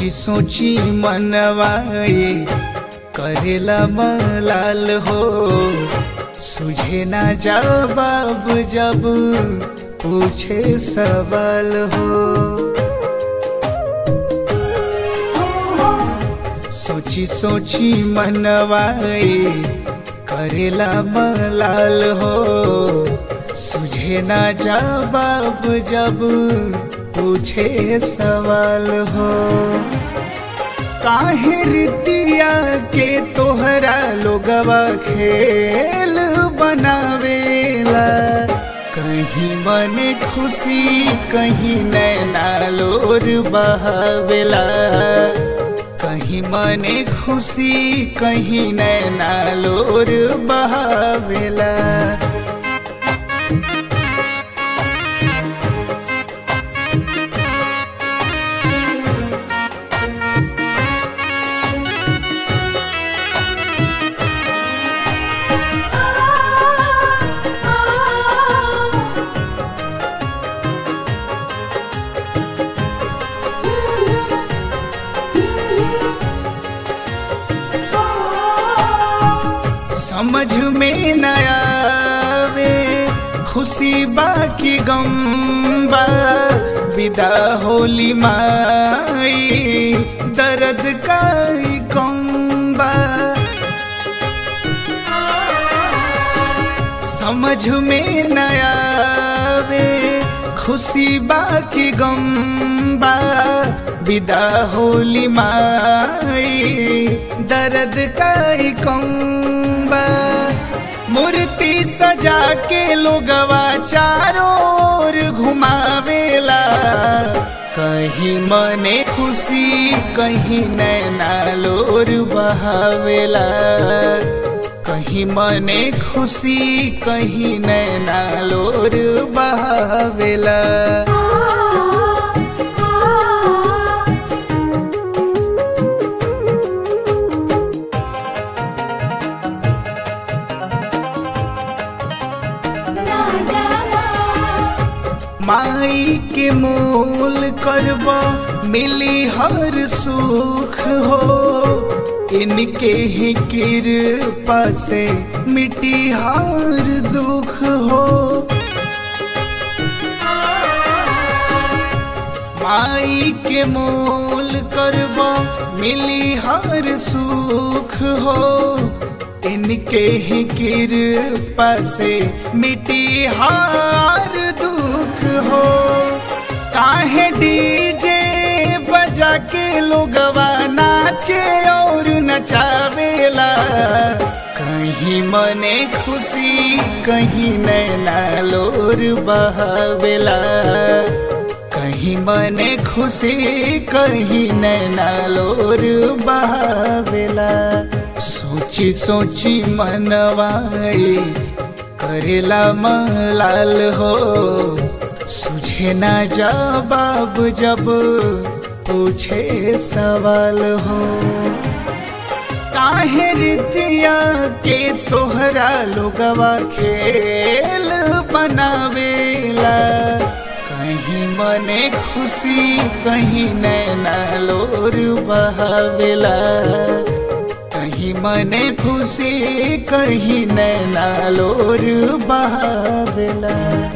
सोची सोची मनवाए करेला मलाल हो सुझे ना जवाब जब पूछे सवाल हो सोची सोची मनवाए करेला मलाल हो सुझे ना जवाब जब पूछे सवाल हो काहे रितिया के तोहरा लोगवा खेल बनावेला कहीं मने खुशी कहीं नैना लोर बहावेला कहीं मने खुशी कहीं नैना लोर बहावेला समझ में न आवे खुशी बाकी गम बा विदा होली माई दर्द का कम बा समझ में न आवे खुशी बाकी गम बा विदा होली माई दर्द का कम बा मूर्ति सजा के लोगवा चारों ओर घुमावेला कहीं मने खुशी कहीं नैना लोर बहावेला कहीं मने खुशी कहीं नैना लोर बहावेला माई के मोल करब मिली हर सुख हो इनके ही कृपा से मिटी हर दुख हो माई के मोल करब मिली हर सुख हो इनके ही कृपा से मिटी हार दुख हो काहे डीजे बजा के लोगवा नाचे और नचावेला कहीं मने खुशी कहीं नैना लोर बहावेला कहीं मने खुशी कहीं नैना लोर बहावेला सोची सोची मनवाई करेला मलाल हो सुझे ना जवाब जब पूछे सवाल हो काहे रितिया के तोहरा लोगवा खेल बनावेला कहीं मने खुशी कहीं नैना लोर बहावेला कहीं मने खुशी कहीं नैना लोर बहावेला